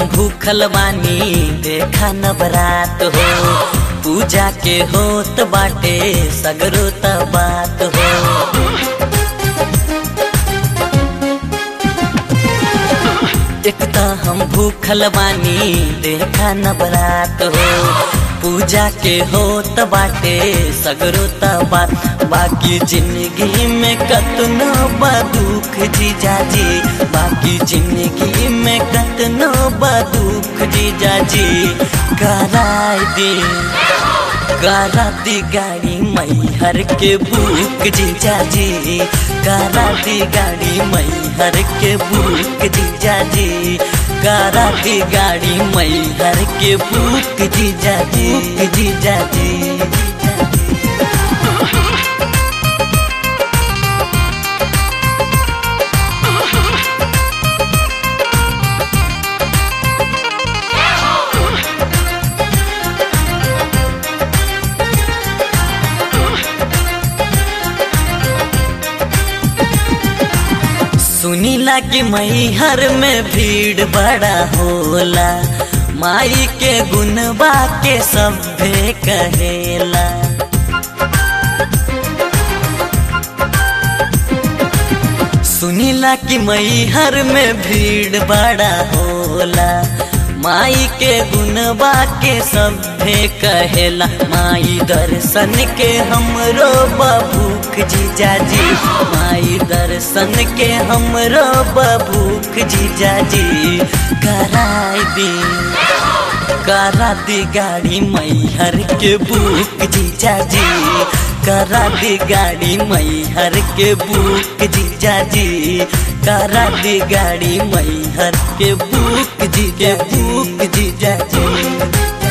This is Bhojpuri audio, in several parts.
भूखल बानी देखा नवरात हो पूजा के होत बाटे सगरो त बात हो एक त हम भूखल बानी देखा नवरात हो पूजा के होत बाटे सगरो त बात बाकी जिंदगी में कतनो बा दुख जीजा जी बाकी जिंदगी में कतनो बा दुख जीजा जी कराय दी करा दी गाड़ी मैहर के बुक जीजा जी करा दी गाड़ी मैहर के बुक जीजा जी करा दी गाड़ी मैहर के बुक जीजा जी जीजा जी सुनीला कि मैहर में भीड़ बड़ा होला माई के गुनबा के सभे कहेला सुनीला कि मैहर में भीड़ बड़ा होला माई के गुनबा के सभे कहेला माई दर्शन के हमरो बभूख जीजा जी माई दर्शन के हमरो बभूख जीजा जी कराई दी करा दी गाड़ी मैहर के बुक जीजा जी करा दी गाड़ी मैहर के बुक जीजा जी करा दी गाड़ी मैहर के बुक जी के बुक जीजा जी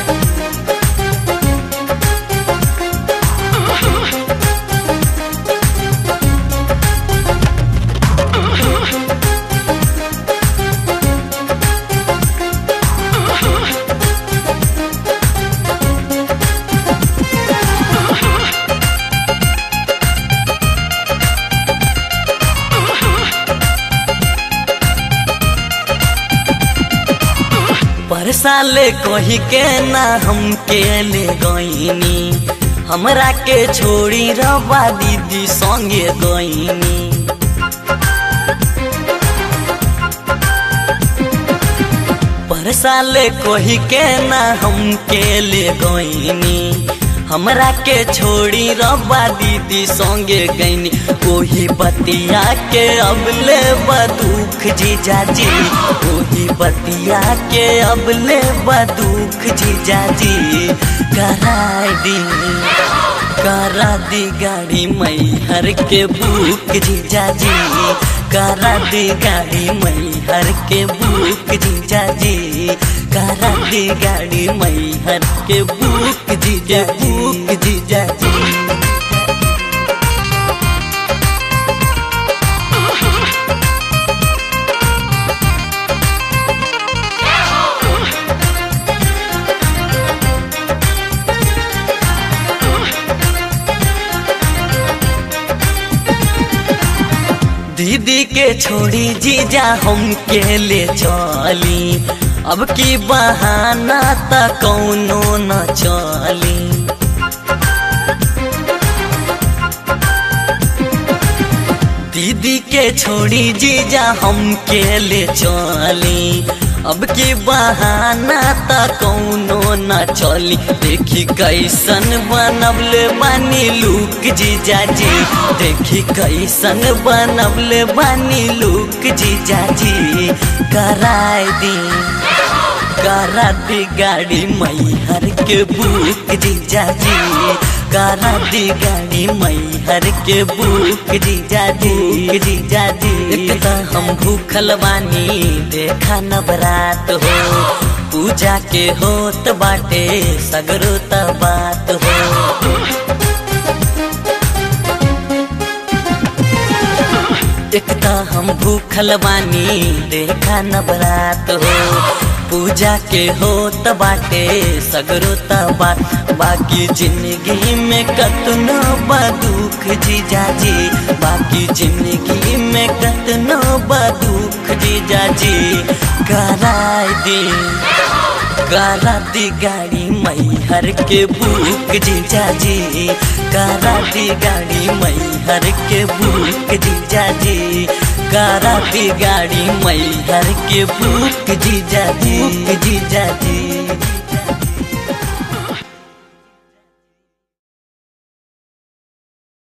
पर साले कही के ना हम के ले गईनी हमरा के छोड़ी रवा दीदी संगे गईनी पर साले कही के ना हम के ले गईनी हमरा के छोड़ी रब्बा दीदी संगे गईनी ओही बतिया के अब ले बदुख जीजा जी ओही बतिया के अब ले बदुख जीजा जी कराई दी करा दी गाड़ी मैहर के बुक जीजा जी करा दी गाड़ी मैहर के बुक जीजा जी करा दी गाड़ी मैहर के बुक जीजा बुक जीजा जी दीदी के छोड़ी जीजा हम के ले चली अब की बहाना त कौनो न चली दीदी के छोड़ी जीजा हम के ले चली अब की बहाना त कौनो न चली देखी कैसन बनबले बानी लुक जीजा जी देखी कैसन बनबले बानी लुक जीजा जी कराई दी करा दी गाड़ी मैहर के बुक जीजा जी करा दी गाड़ी मैहर के बुक जीजा जी जीजा जी एक त हम भूखल बानी देखा नवरात हो पूजा के होत बाटे सगरो त बात हो एकता हम भूखल बानी देखा नवरात हो पूजा के हो त बाटे सगरो त बात बाकी जिंदगी में कतनो बा दुख जीजा जी बाकी जिंदगी में कतनो बा दुख जीजा जी कराय दी करा दी गाड़ी मैहर के बुक जीजा जी करा दी गाड़ी मैहर के बुक जीजा जी करा दी गाड़ी मैहर के बुक जीजा जी जीजा जी